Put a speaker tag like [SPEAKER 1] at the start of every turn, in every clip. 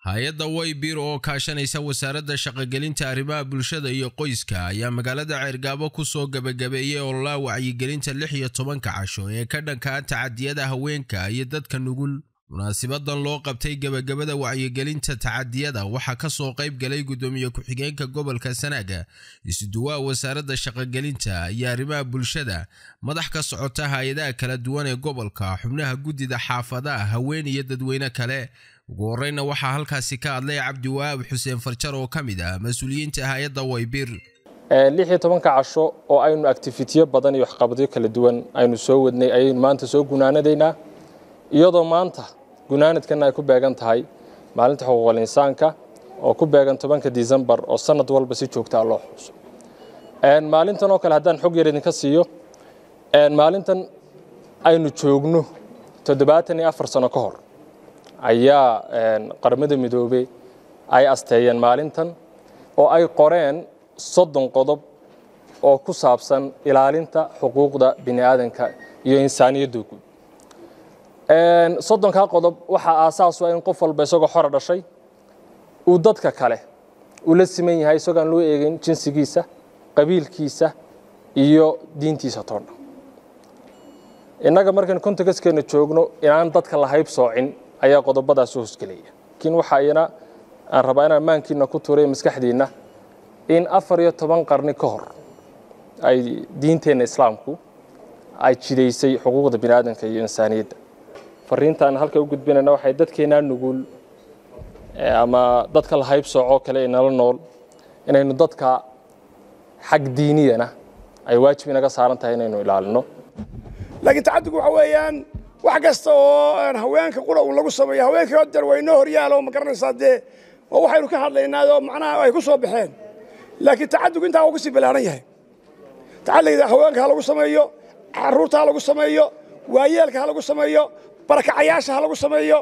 [SPEAKER 1] hay-adda waybiir oo kaashanaysa wasaaradda shaqogelinta arrimaha bulshada iyo qoyska ayaa magaalada ceergaabo ku soo gebagabeeyey ololaa wacyigelinta lix iyo tobanka casho ee ka dhankaa tacadiyada haweenka iyo dadka nugul munaasibadan loo qabtay gebagabada wacyigelinta tacadiyada waxaa ka soo qayb galay guddoomiye ku-xigeenka gobolka sanaaga isuduwaha wasaaradda shaqogelinta iyo arrimaha bulshada madax ka socota hay-adaha kala duwan ee gobolka xubnaha guddida xaafadaha haween iyo dadweyne kale ugu horeyna waxaa halkaasi ka hadlay cabdiwahaab xuseen farjar oo ka mid ah mas-uuliyiinta hay-adda waybir
[SPEAKER 2] lix iyo tobanka casho oo aynu actifitiyo badan iyo waxqabadyo kala duwan aynu soo wadnay ayaynu maanta soo gunaanadaynaa iyadoo maanta gunaanadkana ay ku beegan tahay maalinta xuquuqal insaanka oo ku beegan tobanka disembar oo sanad walba si joogtaa loo xuso maalintan oo kale haddaan xog yar idinka siiyo maalintan aynu joogno toddobaatan iyo afar sano ka hor ayaa qaramada midoobey ay asteeyeen maalintan oo ay qoreen soddon qodob oo ku saabsan ilaalinta xuquuqda bini aadanka iyo insaaniyadda guud soddonkaa qodob waxaa aasaasu in qof walba isagoo xora dhashay uu dadka kale uu la siman yahay isagoo aan loo eegayn jinsigiisa qabiilkiisa iyo diintiisa toodha innaga markaan kontakaskeena joogno inaan dadka la hayb soocin ayaa qodobadaas hoosgelaya laakiin waxaa iyana aan rabaa inaan maankiina ku tuuray maskaxdiinna in afar iyo toban qarni ka hor ay diinteenna islaamku ay jidaysay xuquuqda bini aadanka iyo insaaniyadda fariintaan halka u gudbinayna waxay dadkeennaa nugul ama dadka la hayb soocoo kale ee nala nool inaynu dadka xag diiniyana ay waajib inaga saaran tahay inaynu ilaalino
[SPEAKER 3] laakiin tacaddigu waxa weeyaan wax kasta oo haweenka qura uu lagu sameeyo haweenka der waa inoo horyaalo ma garanaysaa dee oo waxaynu ka hadlaynaa oo macnaha ay ku soo baxeen laakiin tacaddigu intaa uu kasii balaaran yahay tacaddiga haweenka ha lagu sameeyo carruurta ha lagu sameeyo waayeelka ha lagu sameeyo barakacayaasha ha lagu sameeyo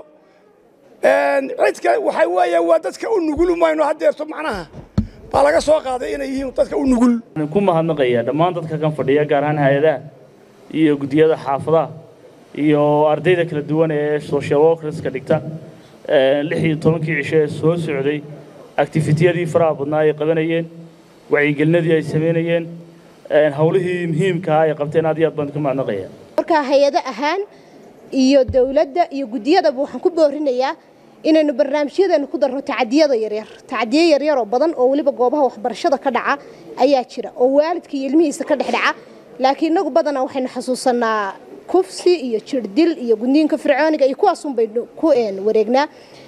[SPEAKER 3] cidka waxay weeyaan waa dadka u nugul mayno haddeerto macnaha baa laga soo qaaday inay yihiin dadka u nugul
[SPEAKER 4] ku mahadnaqaya dhammaan dadka kan fadhiya gaar ahaan hay-adaha iyo guddiyada xaafadaha iyo ardayda kala duwan ee social workerska dhigta lix iyo tobankii cisho ee soo socday activitiyadii faraha badnaa ay qabanayeen wacyigelinadii ay samaynayeen howlihii muhiimkaa ay qabteen aad iyo aad baan ka mahadnaqaya
[SPEAKER 5] markaa hay-ado ahaan iyo dowladda iyo guddiyadaba waxaan ku boorinayaa inaynu barnaamijyadeenu ku darno tacadiyada yaryar tacadiyo yaryar oo badan oo weliba goobaha waxbarashada ka dhaca ayaa jira oo waalidka iyo ilmihiisa ka dhex dhaca laakiin inagu badanaa waxaynu xasuusanaa kufsi iyo jirdil iyo gudniinka fircooniga iyo kuwaasun baynu ku wareegnaa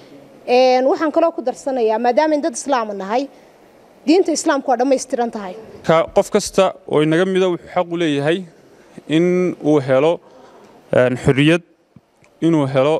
[SPEAKER 5] waxaan kaloo ku darsanayaa maadaamayn dad islaama nahay diinta islaamku waa dhammaystiran tahay
[SPEAKER 6] qof kasta oo inaga mida wuxuu xaq u leeyahay in uu helo xorriyad inuu helo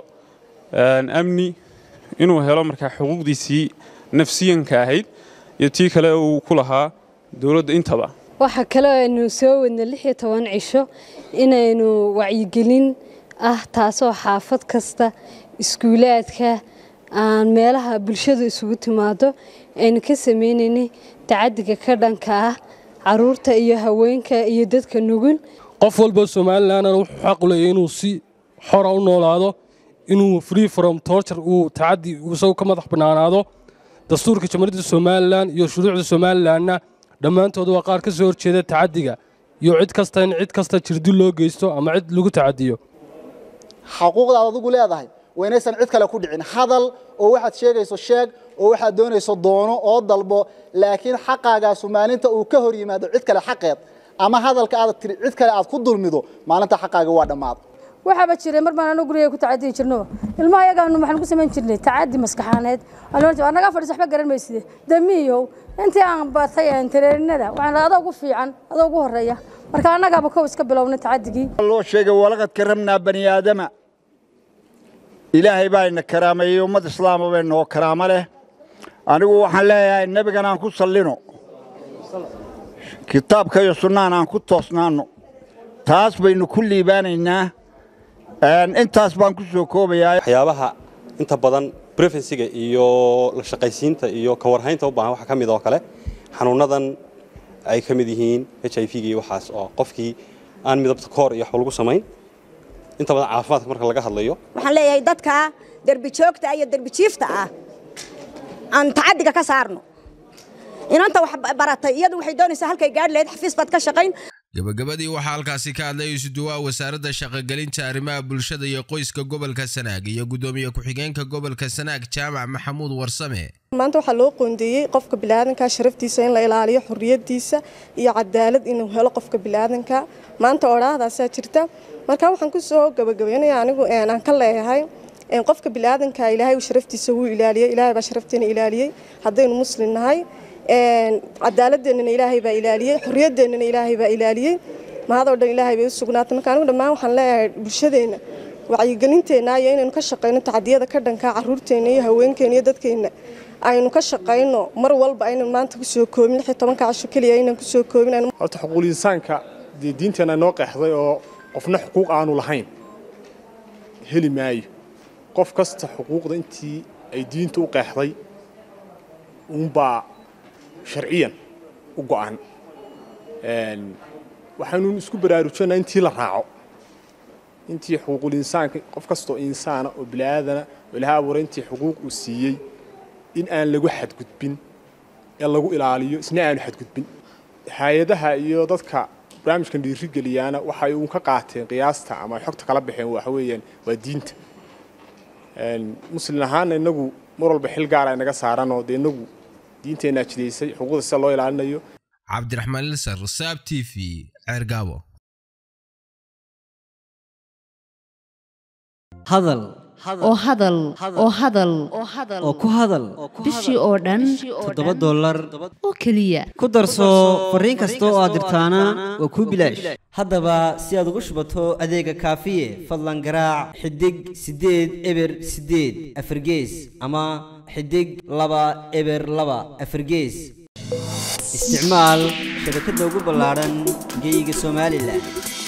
[SPEAKER 6] amni inuu helo markaa xuquuqdiisii nafsiyanka ahayd iyo tii kale uu ku lahaa dowladda intaba
[SPEAKER 7] waxaa kaloo aynu soo wadna lix iyo toban cisho inaynu wacyigelin ah taasoo xaafad kasta iskuulaadka aan meelaha bulshadu isugu timaado aynu ka sameynaynay tacadiga ka dhanka ah caruurta iyo haweenka iyo dadka nugul
[SPEAKER 8] qof walba somalilandna wuxuu xaq u leeyahy inuu si xora u noolaado inuu free from torture uu tacadi isagu ka madax bannaanaado dastuurka jamhuuriyadda somalilan iyo shuruucda somalilanna dhammaantood waa qaar ka soo horjeeda tacadiga iyo cid kasta in cid kasta jirdil loo geysto ama cid lagu tacadiyo
[SPEAKER 9] xaquuqdaad adigu leedahay waa inaysan cid kale ku dhicin hadal oo waxaad sheegayso sheeg oo waxaad doonayso doono oo dalbo laakiin xaqaagaasu maalinta uu ka hor yimaado cid kale xaqeed ama hadalka aad tiri cid kale aad ku dulmido maalinta xaqaaga waa dhammaada
[SPEAKER 10] waxaaba jiray mar baan anu guriga ku tacadiyi jirno ilmaha yagaanu maxaan ku samayn jirnay tacadi maskaxaaneed naga fadhiis waxba garan mayside damiyow intii aan bartay tareerinada waxaan adoo ugu fiican adoo ugu horeeya marka annagaaba kow iska bilownay tacadigii
[SPEAKER 11] loo sheegay walaqad karamnaa bani aadama ilaahay baa ina karaameeyey ummad islaama bay noo karaamo leh anigu waxaan leeyahay nebigan aan ku sallino kitaabka iyo sunnaan aan ku toosnaanno taas baynu ku liibaanaynaa intaas baan ku soo koobayaa
[SPEAKER 12] waxyaabaha inta badan brefensiga iyo la shaqaysiinta iyo ka warhaynta u baahan waxaa ka mid oo kale xanuunnadan ay ka mid yihiin h i v-ga iyo waxaas oo qofkii aan midabta koor iyo waxba lagu samayn inta badan caafimaadka marka laga hadlayo
[SPEAKER 13] waxaan leeyahay dadka derbi joogta iyo derbi jiifta ah aan tacadiga ka saarno inanta wax baratay iyadu waxay doonaysaa halkay gaadhi lahayd xafiis baad ka shaqayn
[SPEAKER 1] gabagabadii waxaa halkaasi ka hadlay isuduwaha wasaaradda shaqogelinta arrimaha bulshada iyo qoyska gobolka sanaag iyo guddoomiye ku-xigeenka gobolka sanaag jaamac maxamuud warsame
[SPEAKER 14] maanta waxaa loo qoondeeyey qofka bilaadanka sharaftiisa in la ilaaliyo xuriyadiisa iyo cadaalad inuu helo qofka bilaadanka maanta odhaahdaasaa jirta marka waxaan kusoo gabagabeynaya anigu aan ka leeyahay qofka bilaadanka ilaahay sharaftiisa wuu ilaaliyey ilaahay baa sharafteena ilaaliyey haddaynu muslim nahay cadaaladeenana ilaahay baa ilaaliyey xorriyadeennana ilaahay baa ilaaliyey mahadoo dhan ilaahay bay u sugnaatay marka anigu dhammaan waxaan leeyahay bulshadeenna wacyigelinteenna iyo inaynu ka shaqayno tacdiyada ka dhanka caruurteenna iyo haweenkeena iyo dadkeenna aynu ka shaqayno mar walba aynan maanta kusoo koobin lix iyo tobanka casho keliya aynan kusoo koobin
[SPEAKER 15] horta xuquuqul insaanka dee diinteenna noo qeexday oo qofna xuquuq aanu lahayn heli maayo qof kasta xuquuqda intii ay diinta u qeexday uunbaa sharciyan u go'an waxaynu isku baraarujinaa intii la raaco intii xuquuqul insaanka qof kastoo insaana oo bini'aadana oo ilaha abuuray intii xuquuq uu siiyey in aan lagu xadgudbin ee lagu ilaaliyo isna aanu xadgudbin hay-adaha iyo dadka barnaamijkan dhiirigeliyaana waxay uun ka qaateen qiyaasta ama xogta kala baxeen waxa weeyaan waa diinta muslin ahaana inagu mar walba xil gaara inaga saaranoo dee inagu diinteenaa jidaysay xuquuqda sida loo ilaalinayo
[SPEAKER 1] cabdiraxmaan lisar saab t v ceergaabo
[SPEAKER 16] hadal
[SPEAKER 17] oo hadal oo hadal
[SPEAKER 16] oo ku hadal
[SPEAKER 17] bishii oo dhan
[SPEAKER 16] toddoba dollar
[SPEAKER 17] oo keliya
[SPEAKER 16] ku darso fariin kasta oo aad dirtaana waa kuu bilaash haddaba si aad ugu shubato adeega kaafiye fadlan garaac xidig siddeed eber siddeed afargees ama xidig laba eber laba afargees isticmaal shabakadda ugu ballaadhan geyga somalilan